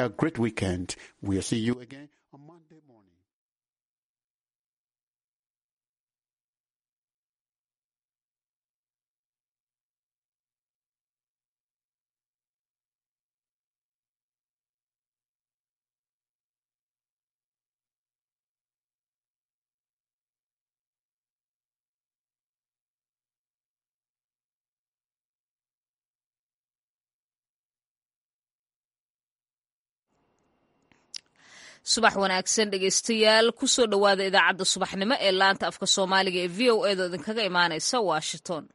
a great weekend. We'll see you again on Monday morning. subax wanaagsan dhegeystayaal kusoo dhowaada idaacadda subaxnimo ee laanta afka soomaaliga ee v o edo idinkaga imaanaysa washington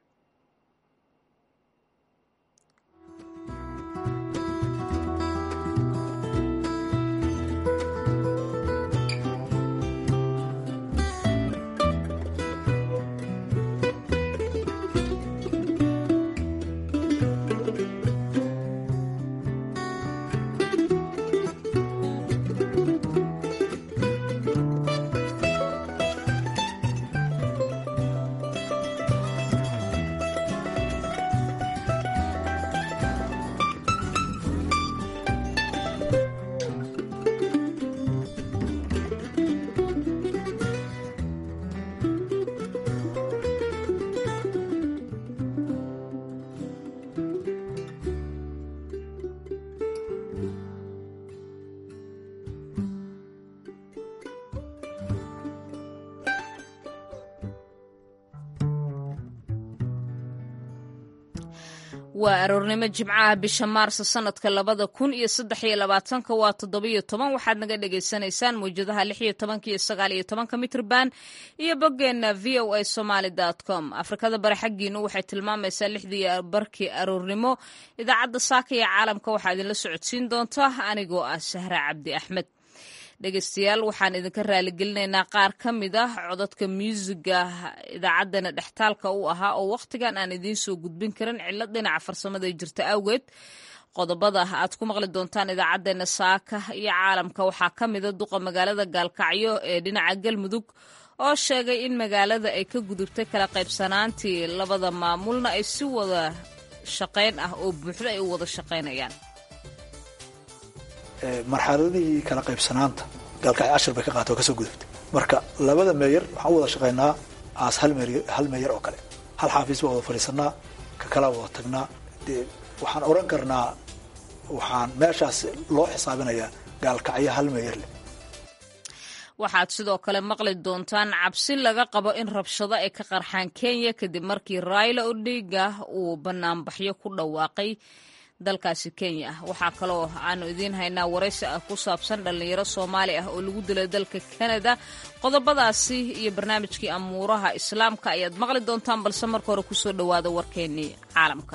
waa aroornimo jimcaha bisha maarso sanadka labada kun iyo saddex iyo labaatanka waa toddobiyo toban waxaad naga dhagaysanaysaan mawjadaha lix iyo tobanka iyo sagaal iyo tobanka mitrban iyo boggeenna v o a somaly com afrikada bari xaggiinu waxay tilmaamaysaa lixdii barkii aroornimo idaacadda saaka ee caalamka waxaa idinla socodsiin doonta anigoo ah sahra cabdi axmed dhegeystayaal waxaan idinka raaligelinaynaa qaar ka mid ah codadka muusiga idaacaddana dhextaalka u ahaa oo wakhtigan aan idiin soo gudbin karin cillad dhinaca farsamada jirta awgeed qodobada aad ku maqli doontaan idaacaddeenna saaka iyo caalamka waxaa ka mida duqa magaalada gaalkacyo ee dhinaca galmudug oo sheegay in magaalada ay ka gudubtay kala qaybsanaantii labada maamulna ay si wada shaqayn ah oo buuxdo ay u wada shaqaynayaan marxaladihii kala qaybsanaanta gaalkacyo cashar bay ka qaata oo kasoo gudubtay marka labada meeyar waxaan u wada shaqaynaa aas hal hal meeyar oo kale hal xaafiis baa wada fadhiisanaa ka kalaa wada tagnaa dee waxaan oran karnaa waxaan meeshaas loo xisaabinayaa gaalkacyo hal meeyar leh waxaad sidoo kale maqli doontaan cabsi laga qabo in rabshado ay ka qarxaan kenya kadib markii raila odinga uu banaanbaxyo ku dhawaaqay dalkaasi kenya waxaa kaloo aanu idiin haynaa waraysi ah ku saabsan dhallinyaro soomaali ah oo lagu dilay dalka kanada qodobadaasi iyo barnaamijkii amuuraha islaamka ayaad maqli doontaan balse marka hore kusoo dhowaada warkeennii caalamka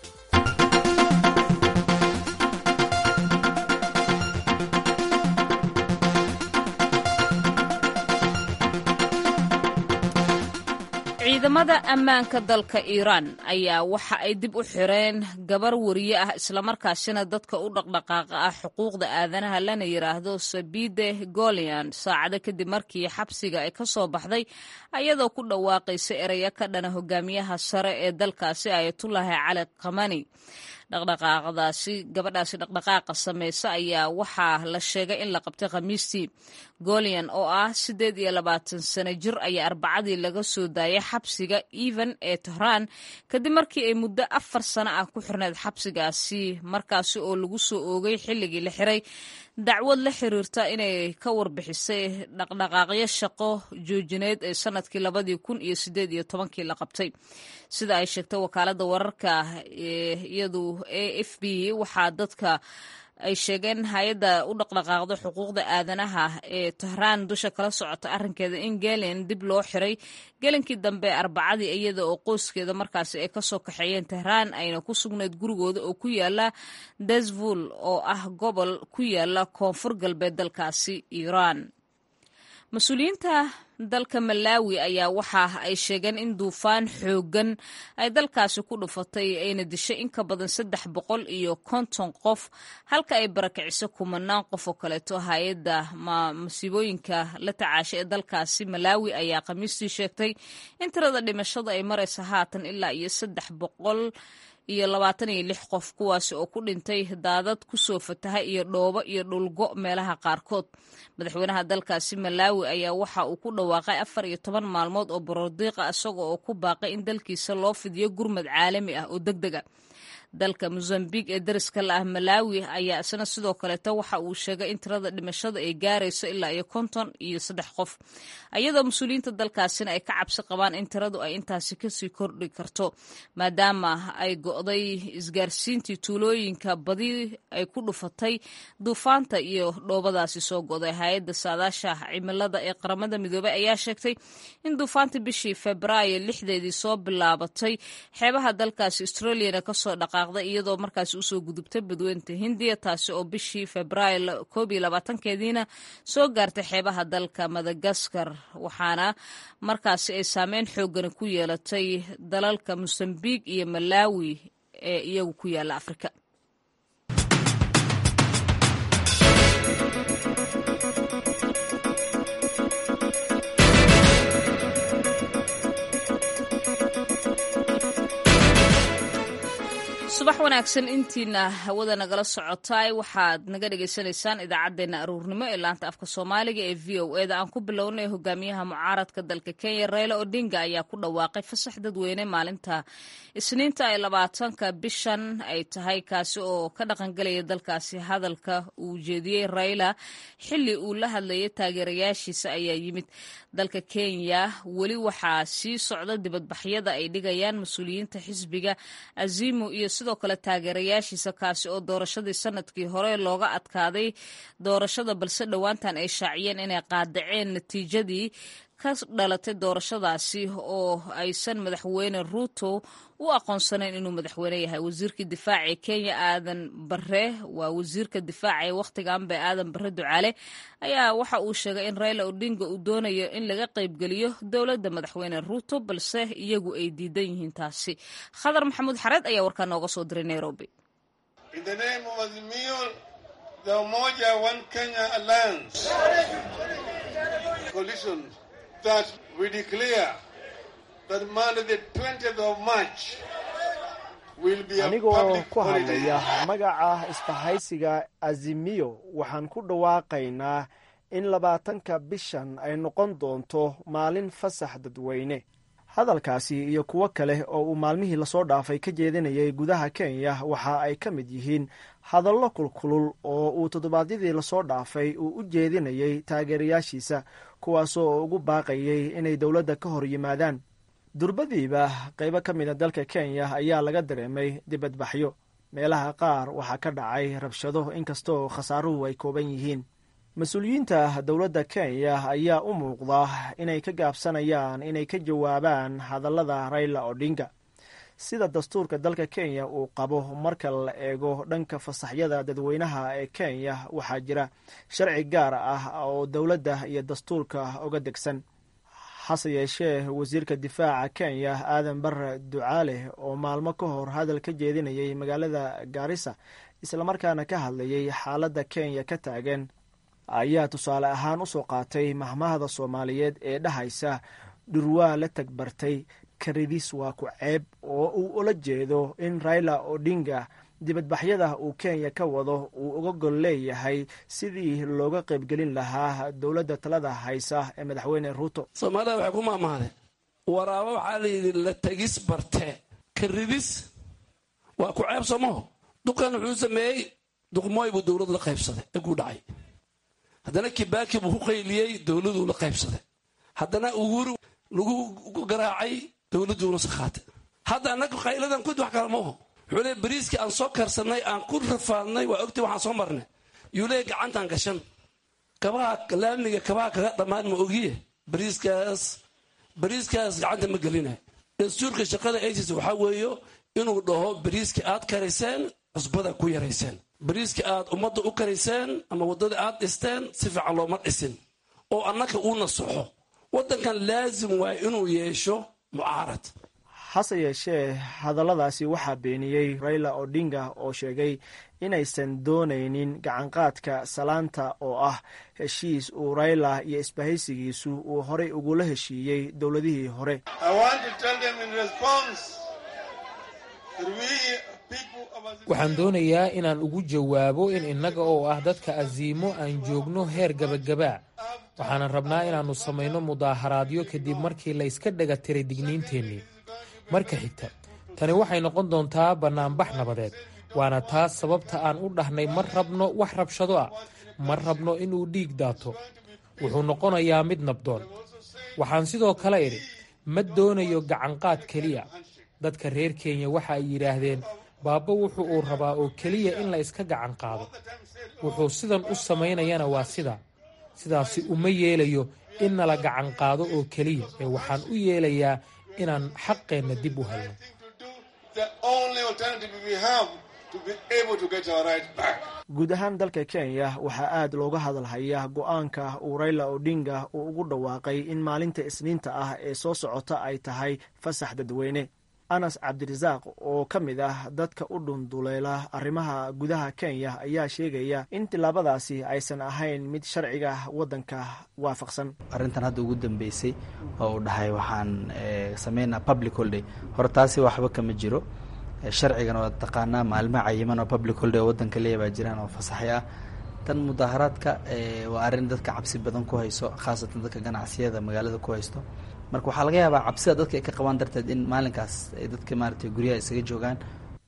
ciidamada ammaanka dalka iiraan ayaa waxa ay dib u xireen gabar wariye ah islamarkaasina dadka u dhaqdhaqaaqa ah xuquuqda aadanaha lana yidhaahdo sabide golian saacado kadib markii xabsiga ay ka soo baxday ayadoo ku dhawaaqaysa ereya ka dhana hogaamiyaha sare ee dalkaasi ayatullaahi cali kamani dhaqdhaqaaqdaasi gabadhaasi dhaqdhaqaaqa samaysa ayaa waxaa la sheegay in la qabtay khamiistii golian oo ah siddeed iyo labaatan sano jir ayaa arbacadii laga soo daayay xabsiga evan ee tehraan kadib markii ay muddo afar sano ah ku xirneyd xabsigaasi markaasi oo lagu soo oogay xilligii la xiray dacwad la xiriirta inay ka warbixisay dhaqdhaqaaqyo shaqo joojineed ee sanadkii labadii kun iyo sideed iyo tobankii la qabtay sida ay sheegtay wakaaladda wararka iyadu a f b waxaa dadka ay sheegeen hay-adda u dhaqdhaqaaqda xuquuqda aadanaha ee tehraan dusha kala socota arrinkeeda in gelen dib loo xiray gelinkii dambe arbacadii iyada oo qoyskeeda markaasi ay kasoo kaxeeyeen tehraan ayna ku sugnayd gurigooda oo ku yaala desvul oo ah gobol ku yaala koonfur galbeed dalkaasi iiraan mas-uuliyiinta dalka malaawi ayaa waxa ay sheegeen in duufaan xooggan ay dalkaasi ku dhufatay ayna dishay in ka badan saddex boqol iyo konton qof halka ay barakiciso kumanaan qof oo kaleeto hay-adda masiibooyinka la tacaashay ee dalkaasi malaawi ayaa khamiistii sheegtay in tirada dhimashada ay maraysa haatan ilaa iyo saddex boqol iyo labaatan iyo lix qof kuwaasi oo ku dhintay daadad kusoo fataha iyo dhoobo iyo dhulgo meelaha qaarkood madaxweynaha dalkaasi malaawi ayaa waxa uu ku dhawaaqay afar iyo toban maalmood oo borordiiqa isaga oo ku baaqay in dalkiisa loo fidiyo gurmad caalami ah oo deg dega dalka mozambique ee dariska la ah malaawi ayaa isna sidoo kaleeta waxa uu sheegay in tirada dhimashada ay gaarayso ilaa iyo konton iyo saddex qof iyadoo mas-uuliyiinta dalkaasina ay ka cabsi qabaan in tiradu ay intaasi kasii kordhi karto maadaama ay go'day isgaarsiintii tuulooyinka badi ay ku dhufatay duufaanta iyo dhoobadaasi soo go'day hay-adda saadaasha cimilada ee qaramada midoobey ayaa sheegtay in duufaanta bishii febraayo lixdeedii soo bilaabatay xeebaha dalkaasi australiana kasoo dhaqaaq iyadoo markaasi usoo gudubtay badweynta hindiya taasi oo bishii febraayo koob iyo labaatankeediina soo gaartay xeebaha dalka madagaskar waxaana markaasi ay saameyn xoogani ku yeelatay dalalka mosambiq iyo malaawi ee iyagu ku yaala afrika subax wanaagsan intiina hawada nagala socotaay waxaad naga dhagaysanaysaan idaacaddeenna aruurnimo ee laanta afka soomaaliga ee v o eda aan ku bilownay hogaamiyaha mucaaradka dalka kenya reyla odinga ayaa ku dhawaaqay fasax dadweyne maalinta isniinta ay labaatanka bishan ay tahay kaasi oo ka dhaqangelaya dalkaasi hadalka uu jeediyey reyla xili uu la hadlayay taageerayaashiisa ayaa yimid dalka kenya weli waxaa sii socda dibadbaxyada ay dhigayaan mas-uuliyiinta xisbiga azimu iyo sidoo kale taageerayaashiisa kaasi oo doorashadii sanadkii hore looga adkaaday doorashada balse dhowaantan ay shaaciyeen inay qaadaceen natiijadii ka dhalatay doorashadaasi oo aysan madaxweyne ruuto u aqoonsanayn inuu madaxweyne yahay wasiirkii difaaca ee kenya aadan bare waa wasiirka difaaca ee wakhtiganbe aadan bare ducaale ayaa waxa uu sheegay in reyla odinga uu doonayo in laga qaybgeliyo dowladda madaxweyne ruuto balse iyagu ay diidan yihiin taasi khadar maxamuud xareed ayaa warkaa nooga soo diray nairobi that we declare that Monday the 20th of March will be a anigoo public ku holiday. hadlaya magaca isbahaysiga azimiyo waxaan ku dhawaaqaynaa in labaatanka bishan ay noqon doonto maalin fasax dadweyne hadalkaasi iyo kuwo kale oo uu maalmihii lasoo dhaafay ka jeedinayay gudaha kenya waxa ay ka mid yihiin hadallo kulkulul oo uu toddobaadyadii lasoo dhaafay uu u jeedinayay taageerayaashiisa kuwaasoo ugu baaqayay inay dowladda ka hor yimaadaan durbadiiba qaybo ka mida dalka kenya ayaa laga dareemay dibadbaxyo meelaha qaar waxaa ka dhacay rabshado inkastoo khasaaruhu ay kooban yihiin mas-uuliyiinta dowladda kenya ayaa u muuqda inay ka gaabsanayaan inay ka jawaabaan hadallada rayla odinga sida dastuurka dalka kenya uu qabo marka la eego dhanka fasaxyada dadweynaha ee kenya waxaa jira sharci gaar ah oo dowladda iyo dastuurka uga degsan hase yeeshee wasiirka difaaca kenya aadan bare ducaale oo maalmo ka hor hadal ka jeedinayay magaalada gaarisa islamarkaana ka hadlayay xaaladda kenya ka taagan ayaa tusaale ahaan usoo qaatay mahmahda soomaaliyeed ee dhahaysa dhurwaa la tagbartay karidis waa ku ceeb oo uu ula jeedo in raila odinga dibadbaxyada uu kenya ka wado uu uga gol leeyahay sidii looga qaybgelin lahaa dowladda talada haysa ee madaxweyne ruuto soomaalida waxay ku maamahdeen waraabo waxaa layidhi la tegis barte karidis waa ku ceeb somaho duqan wuxuu sameeyey duqmooy buu dowladu la qaybsaday eguu dhacay haddana kibaaki buu ku qayliyey dowladuu la qaybsaday haddana uhuru lagu garaacay dowladuuna sakhaatay hadda annaga qayladan kud wax kale maaho wuxuu leey bariiskii aan soo karsanay aan ku rafaadnay waa ogtay waxaan soo marnay yuu leey gacantaan gashan kabaha laamiga kabaha kaga dhammaan ma ogiye bariiskaas bariiskaas gacanta ma gelinayo dastuurka shaqada asis waxaa weeyo inuu dhaho bariiskii aad karayseen cusbada ku yarayseen bariiskii aad ummadda u karayseen ama waddada aad dhisteen si fiican looma dhisin oo annaka uu nasaxo waddankan laasim waay inuu yeesho mucaarad hase yeeshee hadalladaasi waxaa beeniyey raila odinga oo sheegay inaysan doonaynin gacanqaadka salaanta oo ah heshiis uu raila iyo isbahaysigiisu uu horey ugula heshiiyey dowladihii hore I want to tell them in response that we people of Azimio waxaan doonayaa inaan ugu jawaabo in innaga oo ah dadka asiimo aan joogno heer gebagabaa waxaanan rabnaa inaannu samayno mudaaharaadyo kadib markii la yska dhaga tiray digniinteennii marka xigta tani waxay noqon doontaa bannaanbax nabadeed waana taas sababta aan u dhahnay ma rabno wax rabshado ah ma rabno inuu dhiig daato wuxuu noqonayaa mid nabdoon waxaan sidoo kale idhi ma doonayo gacanqaad keliya dadka reer kenya waxa ay yidhaahdeen baabbo wuxu uu rabaa oo keliya in la iska gacan qaado wuxuu sidan u samaynayana waa sidaa sidaasi uma yeelayo in nala gacan qaado oo keliya ee waxaan u yeelayaa inaan xaqeenna dib u helno the only alternative we have to be able to get our right back. guud ahaan dalka kenya waxaa aad looga hadalhayaa go-aanka uu rayla odinga uu ugu dhawaaqay in maalinta isniinta ah ee soo socota ay tahay fasax dadweyne anas cabdirasaaq oo ka mid ah dadka u dhunduleela arrimaha gudaha kenya ayaa sheegaya in tillaabadaasi aysan ahayn mid sharciga waddanka waafaqsan arrintan hadda ugu dambeysay oo uu dhahay waxaan sameynaa public holiday hore taasi waxba kama jiro sharcigan waa taqaanaa maalmo cayiman oo public holiday oo waddanka leeya baa jiraan oo fasaxi ah tan mudaaharaadka waa arrin dadka cabsi badan ku hayso khaasatan dadka ganacsiyada magaalada ku haysto marka waxaa laga yaabaa cabsida dadka ay ka qabaan darteed in maalinkaas ay dadka maaragtay guryaha isaga joogaan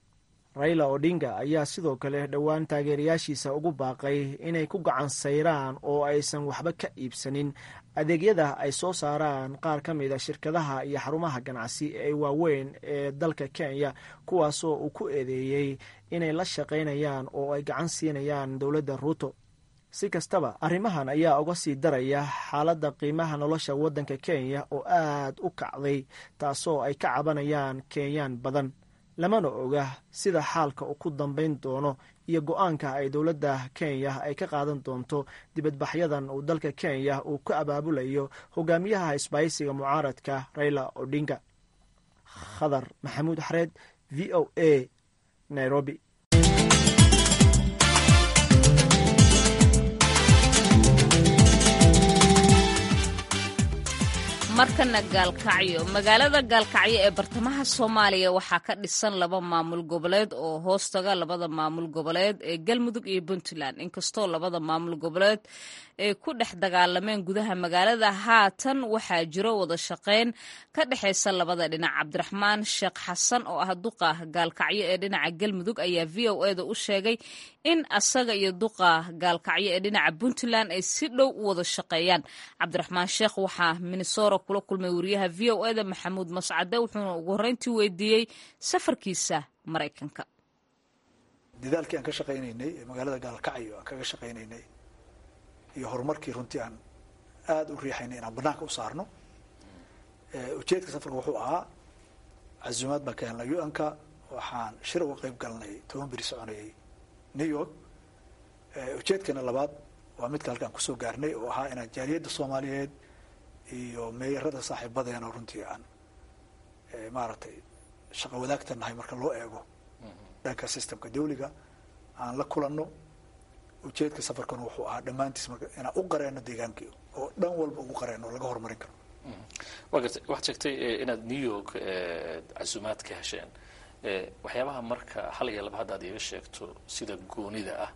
rayla odinga ayaa sidoo kale dhowaan taageerayaashiisa ugu baaqay inay ku gacan sayraan oo aysan waxba ka iibsanin adeegyada ay soo saaraan qaar ka mid a shirkadaha iyo xarumaha ganacsi ee waaweyn ee dalka kenya kuwaasoo uu ku eedeeyey inay la shaqaynayaan oo ay gacan siinayaan dowladda ruuto si kastaba arrimahan ayaa uga sii daraya xaaladda qiimaha nolosha waddanka kenya oo aad u kacday taasoo ay ka cabanayaan kenyaan badan lamana oga sida xaalka uu ku dambayn doono iyo go-aanka ay dowladda kenya ay ka qaadan doonto dibadbaxyadan uu dalka kenya uu ku abaabulayo hogaamiyaha isbaaysiga mucaaradka rayla odinga khadar maxamuud xareed v o a nairobi markana gaalkacyo magaalada gaalkacyo ee bartamaha soomaaliya waxaa ka dhisan laba maamul goboleed oo hoostaga labada maamul goboleed ee galmudug iyo puntland inkastoo labada maamul goboleed ay ku dhex dagaalameen gudaha magaalada haatan waxaa jiro wada shaqayn ka dhexaysa labada dhinac cabdiraxmaan sheekh xasan oo ah duqa gaalkacyo ee dhinaca galmudug ayaa v o eda u sheegay in asaga iyo duqa gaalkacyo ee dhinaca puntland ay si dhow u wada shaqeeyaan cabdiraxmaan sheekh waxaa minnesora kula kulmay wariyaha v o eda maxamuud mascade wuxuuna ugu horreyntii weydiiyey safarkiisa maraykanka dadaalkii aan ka shaqaynaynay ee magaalada gaalkacyo aan kaga shaqaynaynay iyo horumarkii runtii aan aada u riixaynay inaan banaanka u saarno ujeedka safarka wuxuu ahaa casuumaad baan ka helnay u-anka waxaan shir uga qeyb galnay toban beri soconayay new york ujeedkana labaad waa midka halkaan kusoo gaarnay oo ahaa inaan jaaliyadda soomaaliyeed iyo meeyarada saaxiibadeena runtii aan maaragtay shaqo wadaagta nahay marka loo eego dhanka systemka dawliga aan la kulanno ujeedka safarkana wuxuu ahaa dhammaantiis marka inaan u qareeno deegaankii oo dhan walba ugu qareeno laga horumarin karo wa gartay waxaad sheegtay inaad new york casuumaad ka hesheen waxyaabaha marka hal iyo laba hadda ad iiga sheegto sida goonida ah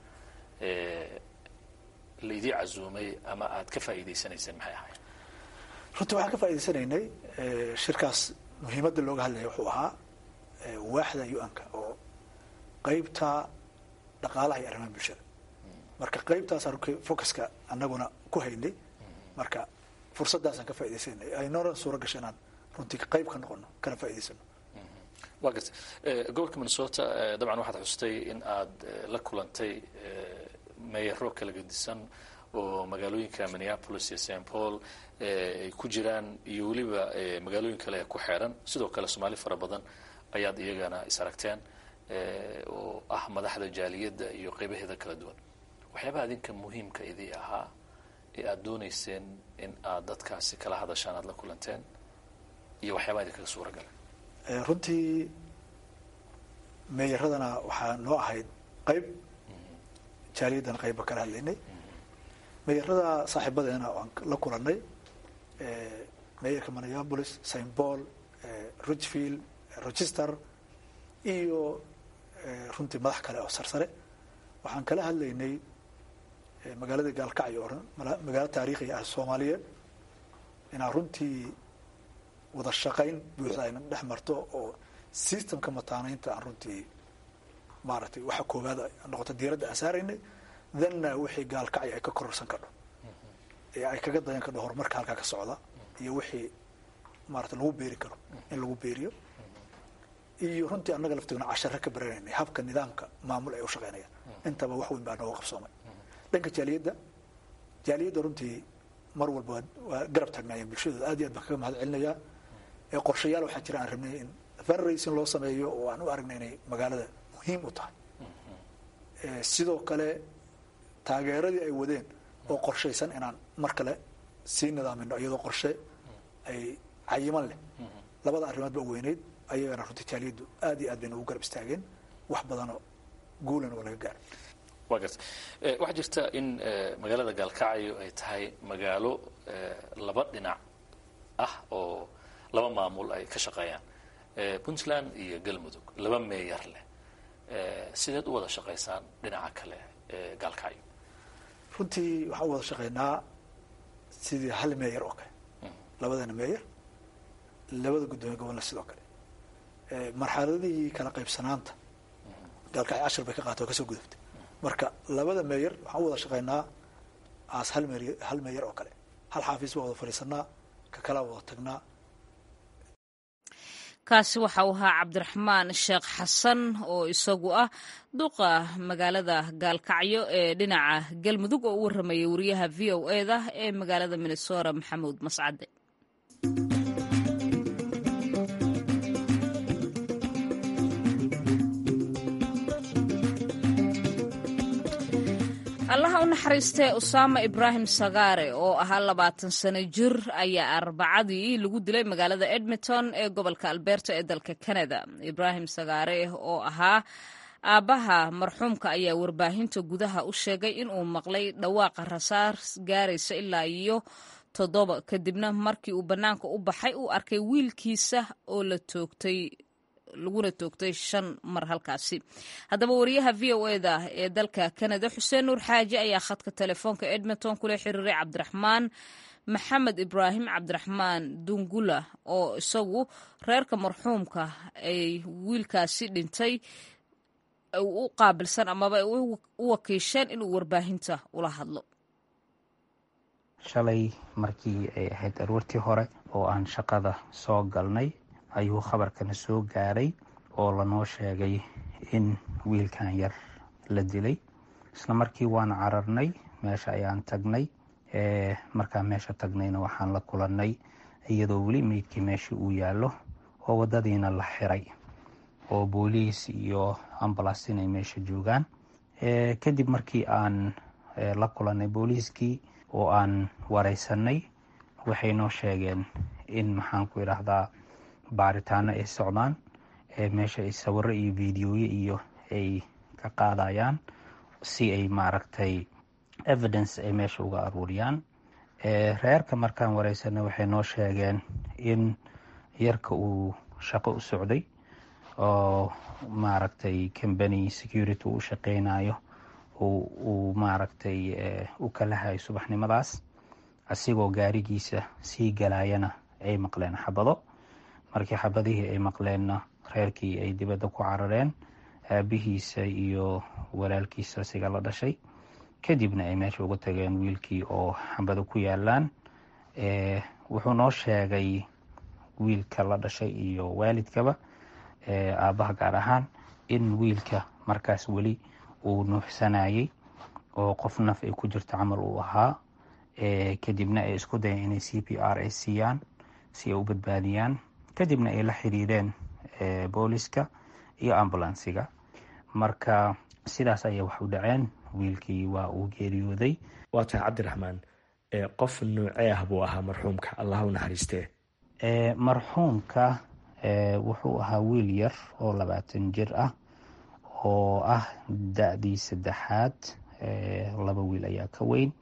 laydii casuumay ama aad ka faa'iidaysanayseen maxay ahayd runtii waxaan ka faa'idaysanaynay shirkaas muhiimadda looga hadlaya wuxuu ahaa waaxda u-anka oo qeybta dhaqaalaha iyo arrimaha bulshada marka qeybtaasaan focuska anaguna ku haynay marka fursaddaasaan ka faaidaysanay aynoonan suura gasha inaan runtii qayb ka noqono kana faa'idaysano waa gartay gobolka minnesota dabcan waxaad xustay in aad la kulantay meeyaro kala gedisan oo magaalooyinka minneapolis iyo st paul ay ku jiraan iyo weliba magaalooyin kale ee ku xeeran sidoo kale soomaali fara badan ayaad iyagana is aragteen oo ah madaxda jaaliyadda iyo qeybaheeda kala duwan waxyaabaha idinka muhiimka idii ahaa ee aada doonayseen in aad dadkaasi kala hadashaan aada la kulanteen iyo waxyaabaha idinkaga suura galay runtii meeyaradana waxaa noo ahayd qayb jaaliyaddana qayba kala hadlaynay meeyarada saaxiibadeena aan la kulanay meeyarka minneapolis st paul richfield rochester iyo runtii madax kale oo sarsare waxaan kala hadlaynay magaalada gaalkacyo oo magaalo taariikhi ah soomaaliyeed inaan runtii wada shaqayn buuxda ayna dhex marto oo systemka mataanaynta aan runtii maaragtay waxa koowaad noqoto diiradda aan saaraynay thanna wixii gaalkacyo ay ka kororsan kadho ee ay kaga dayan kadho horumarka halkaa ka socda iyo wixii maarata lagu beeri karo in lagu beeriyo iyo runtii annaga laftiguna cashare ka baranaynay habka nidaamka maamul ay u shaqeynayaan intaba wax weyn baa nooga qabsoomay dhanka jaaliyadda jaaliyadda runtii mar walba waa garab taagnaayeen bulshadooda aad iyo aad baan kaga mahad celinayaa ee qorshayaal waxaa jira aan rabnay in fundraising loo sameeyo oo aan u aragnay inay magaalada muhiim u tahay sidoo kale taageeradii ay wadeen oo qorshaysan inaan mar kale sii nidaamino iyadoo qorshe ay cayiman leh labada arrimood ba weyneyd ayagana runtii jaaliyaddu aad iyo aad bayna ugu garab istaageen wax badanoo guulan oo laga gaaro wa garta waxaa jirta in magaalada gaalkacyo ay tahay magaalo laba dhinac ah oo laba maamul ay ka shaqeeyaan puntland iyo galmudug laba meeyar leh sideed u wada shaqaysaan dhinaca kale gaalkacyo runtii waxaan u wada shaqaynaa sidii hal meeyar oo kale labadana meeyar labada guddoomiye gobolna sidoo kale marxaladihii kala qaybsanaanta gaalkacyo cashar bay ka qaata oo kasoo gudubtay marka labada meeyar waxaan u wada shaqaynaa aas hal me hal meeyar oo kale hal xaafiis baa wada fadhiisanaa ka kalaa wada tagnaa kaasi waxa uu ahaa cabdiraxmaan sheekh xasan oo isagu ah duqa magaalada gaalkacyo ee dhinaca galmudug oo u warramayay wariyaha v o e da ee magaalada minnesota maxamuud mascade allaha u naxariistee usaama ibraahim sagaare oo ahaa labaatan sano jir ayaa arbacadii lagu dilay magaalada edmonton ee gobolka alberta ee dalka canada ibraahim sagaare oo ahaa aabbaha marxuumka ayaa warbaahinta gudaha u sheegay inuu maqlay dhawaaqa rasaar gaaraysa ilaa iyo toddoba kadibna markii uu bannaanka u baxay uu arkay wiilkiisa oo la toogtay laguna toogtay shan mar halkaasi haddaba wariyaha v o eda ee dalka canada xuseen nuur xaaji ayaa khadka telefoonka edmonton kula xiriiray cabdiraxmaan maxamed ibraahim cabdiraxmaan dungula oo isagu reerka marxuumka ay wiilkaasi dhintay u qaabilsan amaba ay u wakiisheen inuu warbaahinta ula hadlo shalay markii ay ahayd aroortii hore oo aan shaqada soo galnay ayuu khabarkana soo gaaray oo lanoo sheegay in wiilkan yar la dilay isla markii waan cararnay meesha ayaan tagnay markaan meesha tagnayna waxaan la kulannay iyadoo weli meydkii meesha uu yaallo oo waddadiina la xiray oo booliis iyo ambalas inay meesha joogaan kadib markii aan la kulannay booliiskii oo aan wareysanay waxay noo sheegeen in maxaan ku idhaahdaa baaritaano ay socdaan meesha ay sawiro iyo videoye iyo ay ka qaadayaan si ay maaragtay evidence ay meesha uga aruuriyaan reerka markaan wareysanay waxay noo sheegeen in yarka uu shaqo u socday oo maaragtay combany security u shaqeynayo uu maaragtay u kala hayo subaxnimadaas asigoo gaarigiisa sii galayana ay maqleen xabado markii xabadihii ay maqleenna reerkii ay dibadda ku carareen aabihiisa iyo walaalkiisa asiga la dhashay kadibna ay meesha uga tageen wiilkii oo xabado ku yaalaan wuxuu noo sheegay wiilka la dhashay iyo waalidkaba aabbaha gaar ahaan in wiilka markaas weli uu nuuxsanayay oo qof naf ay ku jirto camal uu ahaa kadibna ay isku dayeen inay c p r ay siiyaan si ay u badbaadiyaan kadibna ay la xiriireen booliska iyo ambulansiga marka sidaas ayay wax u dhaceen wiilkii waa uu geeriyooday waa tahay cabdiraxmaan qof nuucee ah buu ahaa marxuumka allah u naxariistee marxuumka wuxuu ahaa wiil yar oo labaatan jir ah oo ah da-dii saddexaad laba wiil ayaa ka weyn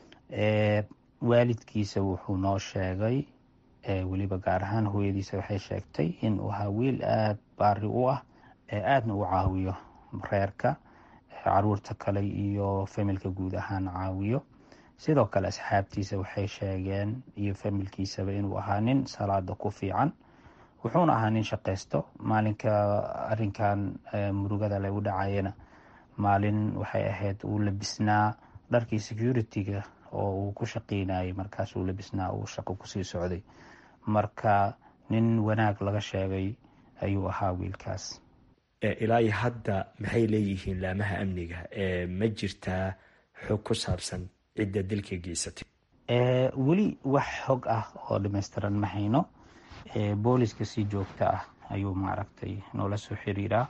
waalidkiisa wuxuu noo sheegay weliba gaar ahaan hooyadiisa waxay sheegtay in uu ahaa wiil aada baari u ah aadna u caawiyo reerka caruurta kale iyo familka guud ahaan caawiyo sidoo kale asxaabtiisa waxay sheegeen iyo familkiisaba inuu ahaa nin salaada ku fiican wuxuuna ahaa nin shaqaysto maalinka arinkan murugada lagu dhacayana maalin waxay ahayd uu labisnaa dharkii security-ga oo uu ku shaqeynayay markaas uu labisnaa uu shaqo kusii socday marka nin wanaag laga sheegay ayuu ahaa wiilkaas ilaa iyo hadda maxay leeyihiin laamaha amniga ma jirtaa xog ku saabsan cidda dilka geysatay weli wax xog ah oo dhamaystiran ma hayno booliska si joogto ah ayuu maaragtay noola soo xiriiraa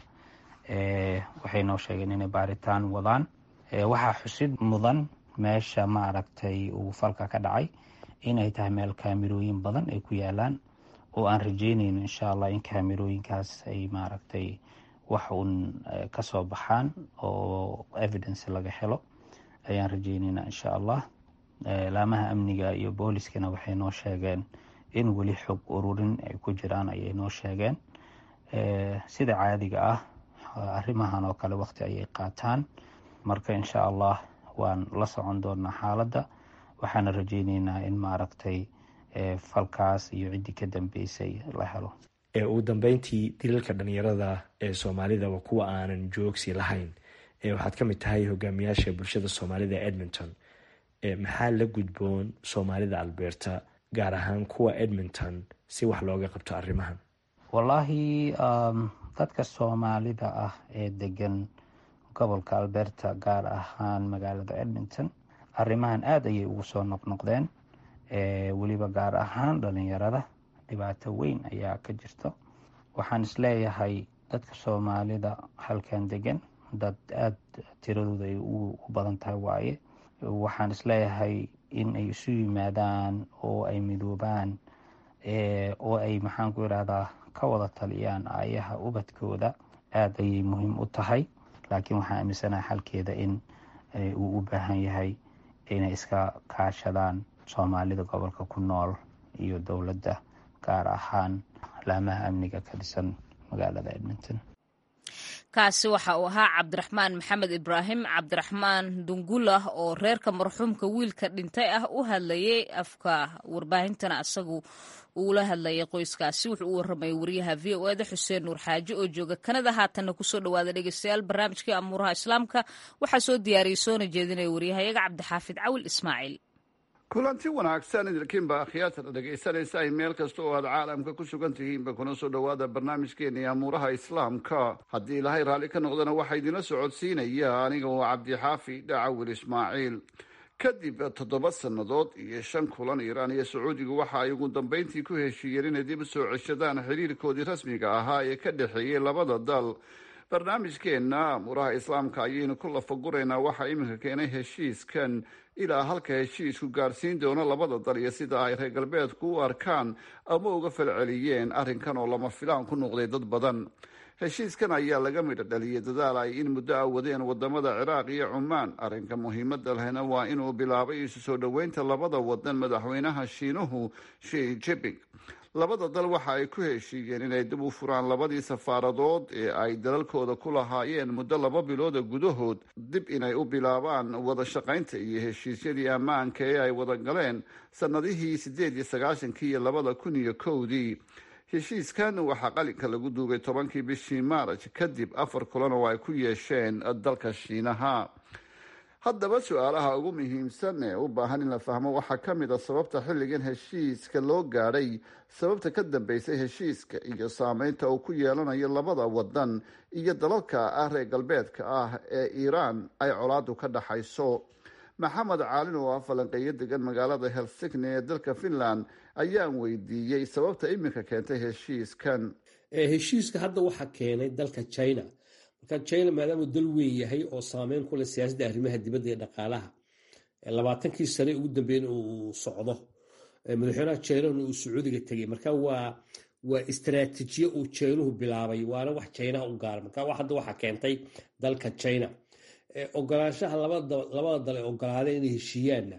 waxay noo sheegeen inay baaritaan wadaan waxaa xusid mudan meesha maaragtay uu falka ka dhacay inay tahay meel kaamirooyin badan ay ku yaalaan oo aan rajeynayno insha allah in kaamirooyinkaas ay maaragtay wax uun kasoo baxaan oo evidence laga helo ayaan rajeyneynaa insha allah laamaha amniga iyo booliskana waxay noo sheegeen in weli xog ururin ay ku jiraan ayay noo sheegeen sida caadiga ah arrimahan oo kale waqti ayay qaataan marka insha allah waan la socon doonaa xaaladda waxaana rajeyneynaa in maaragtay falkaas iyo ciddii ka dambeysay la helo ugu dambeyntii dilalka dhalinyarada ee soomaalida waa kuwa aanan joogsi lahayn waxaad ka mid tahay hogaamiyaasha bulshada soomaalida ee edmonton maxaa la gudboon soomaalida alberta gaar ahaan kuwa edmonton si wax looga qabto arrimahan wallaahi dadka soomaalida ah ee degan gobolka alberta gaar ahaan magaalada edmonton arrimahan aada ayay ugu soo noqnoqdeen weliba gaar ahaan dhalinyarada dhibaato weyn ayaa ka jirto waxaan isleeyahay dadka soomaalida halkan degan dad aada tiradooda ay u badan tahay waaye waxaan isleeyahay in ay isu yimaadaan oo ay midoobaan oo ay maxaan ku irahdaa ka wada taliyaan aayaha ubadkooda aada ayay muhiim u tahay laakiin waxaan aaminsanaha xalkeeda in uu u baahan yahay inay iska kaashadaan soomaalida gobolka ku nool iyo dowladda gaar ahaan laamaha amniga ka dhisan magaalada edmonton kaasi waxa uu ahaa cabdiraxmaan maxamed ibraahim cabdiraxmaan dungulah oo reerka marxuumka wiilka dhintay ah u hadlayay afka warbaahintana asagu uula hadlayay qoyskaasi wuxuu u waramayay wariyaha v o eda xuseen nuur xaaji oo jooga kanada haatanna kusoo dhawaada dhegeystayaal barnaamijkii amuuraha islaamka waxaa soo diyaariyey soona jeedinaya waryahayaga cabdixaafid cawil ismaaciil kulanti wanaagsan idinkiinba akhyaarta dhegaysanaysa ay meel kasta oo aad caalamka ku sugan tihiinba kuna soo dhowaada barnaamijkeena iyo amuuraha islaamka haddii ilaahay raalli ka noqdana waxaa idinla socodsiinaya aniga oo cabdixaafi dhacawil ismaaciil kadib toddoba sannadood iyo shan kulan iiraan iyo sacuudigu waxa ay ugu dambeyntii ku heshiiyeen inay dib u soo ceshadaan xiriirkoodii rasmiga ahaa ee ka dhexeeyey labada dal barnaamijkeenna amuuraha islaamka ayaynu ku lafaguraynaa waxaa iminka keenay heshiiskan ilaa halka heshiisku gaarsiin doono labada dal iyo sida ay reer galbeedku u arkaan ama uga falceliyeen arrinkan oo lama filaan ku noqday dad badan heshiiskan ayaa laga midho dhaliyay dadaal ay in muddo a wadeen wadamada ciraaq iyo cumaan arrinka muhiimada lehna waa inuu bilaabay isu soo dhoweynta labada wadan madaxweynaha shiinuhu shi jiping labada dal waxa ay ku heshiiyeen inay dib u furaan labadii safaaradood ee ay dalalkooda ku lahaayeen muddo laba bilooda gudahood dib inay u bilaabaan wada shaqaynta iyo heshiisyadii ammaanka ee ay wada galeen sannadihii siddeed iyo sagaashankii iyo labada kun iyo kowdii heshiiskan waxaa qalinka lagu duugay tobankii bishii maaraj kadib afar kulan oo ay ku yeesheen dalka shiinaha haddaba su-aalaha ugu muhiimsan ee u baahan in la fahmo waxaa ka mid a sababta xilligan heshiiska loo gaadhay sababta ka dambeysay heshiiska iyo saameynta uu ku yeelanayo labada wadan iyo dalalka ah reer galbeedka ah ee iiraan ay colaadu ka dhaxayso maxamed caalin oo ah falanqeeyo degan magaalada helsigni ee dalka finland ayaan weydiiyey sababta iminka keentay heshiiskan heshiiska hadda waxaa keenay dalka china marka china maadaamuu dal weyn yahay oo saameyn ku leh siyaasadda arrimaha dibadda ee dhaqaalaha labaatankii sane ugu dambeyn uu socdo madaxweynaha chinahuna uu sacuudiga tegay marka waa waa istaraatiijiye uu chinuhu bilaabay waana wax chinaha u gaara marka hadda waxaa keentay dalka china ogolaanshaha labada dal ee ogolaadeen inay heshiiyaanna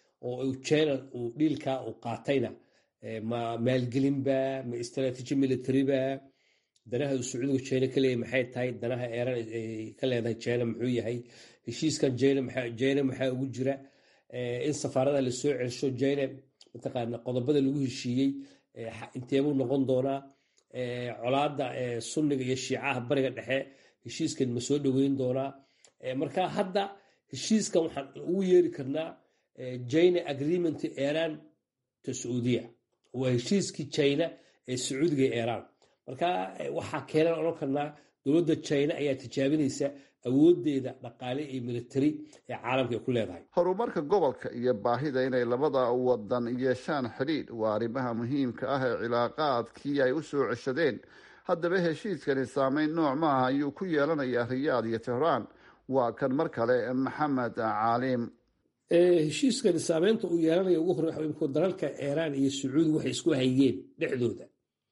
oo china uu dhiilkaa uu qaatayna ma maalgelinba ma istaraatiiji militariba danaha uu sacuudiga jina ka leeyahy maxay tahay danaha eeran ka leedahay jina muxuu yahay heshiiskan jina maxaa ugu jira in safaarada lasoo celsho jina mataqaana qodobada lagu heshiiyey inteebuu noqon doonaa colaada sunniga iyo shiicaha bariga dhexe heshiiskan ma soo dhoweyn doonaa marka hadda heshiiskan waxaan ugu yeeri karnaa jina agreement iran to saudiya waa heshiiskii jina ee sacuudiga ee iran marka waxaa keenan odhan karnaa dowladda jina ayaa tijaabinaysa awoodeeda dhaqaale iyo military ee caalamka ay ku leedahay horumarka gobolka iyo baahida inay labada wadan yeeshaan xidhiidh waa arrimaha muhiimka ah ee cilaaqaadkii ay u soo ceshadeen haddaba heshiiskani saameyn nooc maaha ayuu ku yeelanayaa riyaad iyo tehraan waa kan mar kale maxamed caalim heshiiskani saameynta uu yeelanaya ugu horey dalalka iiraan iyo sacuudi waxay isku hayeen dhexdooda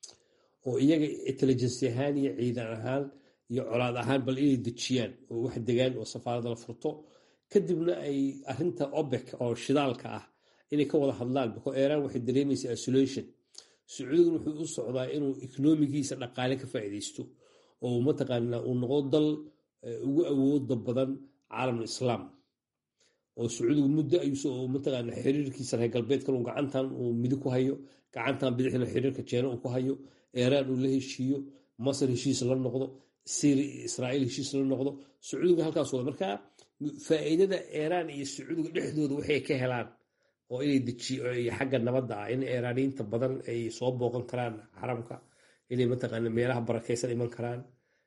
oo iyaga intelligency ahaan iyo ciidan ahaan iyo colaad ahaan bal inay dejiyaan oo wax degaan oo safaarada la furto kadibna ay arinta obek oo shidaalka ah inay ka wada hadlaan biko iiraan waxay dareemaysaa isolation sacuudigan wuxuu u socdaa inuu ekonomigiisa dhaqaale ka faa'iidaysto oo mataqaana uu noqdo dal ugu awooda badan caalamul islaam oo sacuudigu muddo ayuu mataqaana xiriirkiisa reer galbeedkan uu gacantan uu midi ku hayo gacantan bidixna xiriirka jeena uu ku hayo iiraan uu la heshiiyo masar heshiis la noqdo syria israa'iil heshiis la noqdo sacuudiga halkaas wada marka faa'iidada iiraan iyo sacuudiga dhexdooda waxay ka helaan oo inay dejiyo xagga nabadda ah in iiraaniyiinta badan ay soo booqan karaan xaramka inay mataqaana meelaha barakaysan iman karaan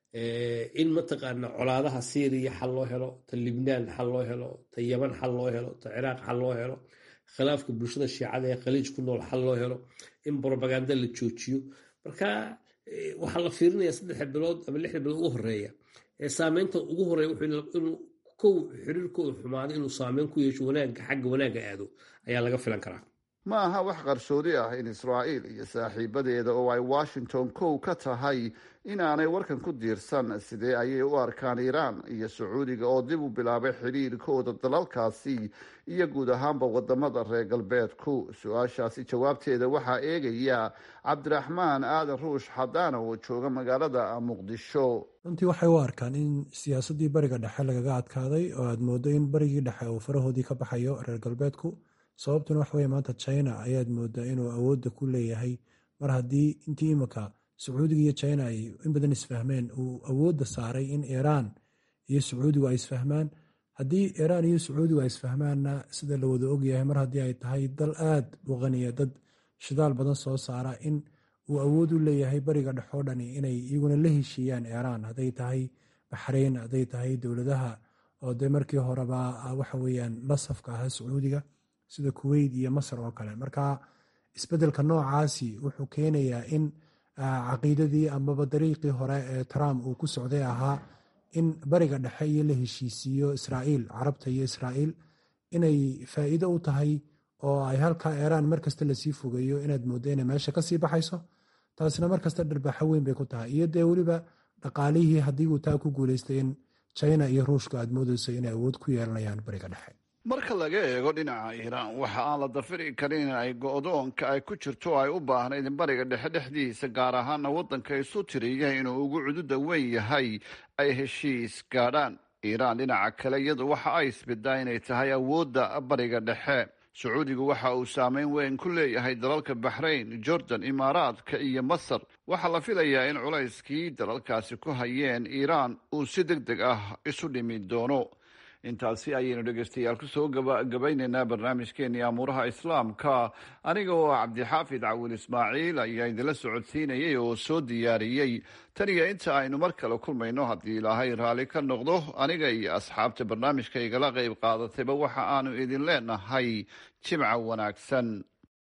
in mataqaana colaadaha syriya xal loo helo ta libnaan xal loo helo ta yaman xal loo helo ta ciraaq xal loo helo khilaafka bulshada shiicada ee khaliij ku nool xal loo helo in brobaganda la joojiyo marka waxaa la fiirinaya saddexa bilood ama lixda bilood ugu horeeya ee saameynta ugu horeeya inuu kow xiriirkooda xumaado inuu saameyn ku yeesho wanaagga xagga wanaagga aado ayaa laga filan karaa ma aha wax qarsoodi ah in israa'iil iyo saaxiibadeeda oo ay washington kow ka tahay inaanay warkan ku diirsan sidee ayay u arkaan iiraan iyo sacuudiga oo dib u bilaabay xidhiirkooda dalalkaasi iyo guud ahaanba wadamada reer galbeedku su-aashaasi jawaabteeda waxaa eegaya cabdiraxmaan aadan ruush xadaana oo jooga magaalada muqdisho runtii waxay u arkaan in siyaasaddii bariga dhexe lagaga adkaaday oo aad moodo in barigii dhexe uu farahoodii ka baxayo reer galbeedku sababtuna waxa weye maanta china ayaad moodaa inuu awoodda ku leeyahay mar haddii intii imika sacuudiga iyo china ay in badan isfahmeen uu awoodda saaray in iiraan iyo sacuudigu ay isfahmaan haddii iiraan iyo sacuudigu ay isfahmaanna sida la wada ogyahay mar haddii ay tahay dal aad u qaniya dad shidaal badan soo saara in uu awood u leeyahay bariga dhexoo dhani inay iyaguna la heshiiyaan iiraan hadday tahay baxrayn hadday tahay dowladaha oo dee markii horeba waxa weyaan la safka ahaa sacuudiga sida kuweyt iyo masar oo kale marka isbedelka noocaasi wuxuu keenayaa in caqiidadii amaba dariiqii hore ee trump uu ku socday ahaa in bariga dhexe iyo la heshiisiiyo israa'iil carabta iyo israa'iil inay faa'iido u tahay oo ay halkaa iiraan markasta lasii fogeeyo inaad mooddo inay meesha kasii baxayso taasina markasta dharbaaxo weyn bay ku tahay iyo dee weliba dhaqaalihii haddii uu taa ku guuleystay in china iyo ruushka aad moodeyso inay awood ku yeelanayaan bariga dhexe marka laga eego dhinaca iiraan waxa aan la dafiri karin in ay go-doonka ay ku jirto ay u baahnayd in bariga dhexe dhexdiisa gaar ahaana waddanka isu tiriya inuu ugu cududa weyn yahay ay heshiis gaadhaan iiraan dhinaca kale iyadu waxa ay isbidaa inay tahay awoodda bariga dhexe sacuudigu waxa uu saameyn weyn ku leeyahay dalalka baxrayn jordan imaaraadka iyo masar waxaa la filayaa in culayskii dalalkaasi ku hayeen iiraan uu si deg deg ah isu dhimi doono intaasi ayaynu dhegeystayaal kusoo gabaynaynaa barnaamijkeenii amuuraha islaamka aniga oo cabdixaafid cawil ismaaciil ayaa idinla socodsiinayay oo soo diyaariyey tan iyo inta aynu mar kale kulmayno haddii ilaahay raalli ka noqdo aniga iyo asxaabta barnaamijka igala qayb qaadatayba waxa aanu idin leenahay jimca wanaagsan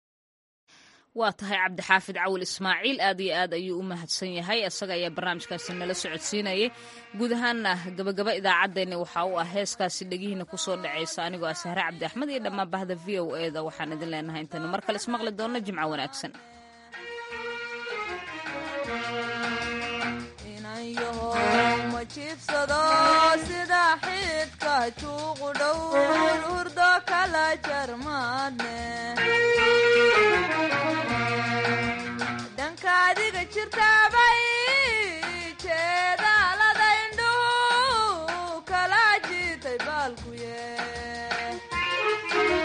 waa tahay cabdixaafid cawil ismaaciil aad iyo aad ayuu u mahadsan yahay isaga ayaa barnaamijkaasi nala socodsiinayay guud ahaanna gabagaba idaacaddeenna waxaa u ah heeskaasi dhegihiina kusoo dhacaysa anigoo ah sahre cabdi axmed iyo dhammaan bahda v o e da waxaan idin leenahay intaynu mar kale ismaqli doonno jimco wanaagsan adiga jirtaaba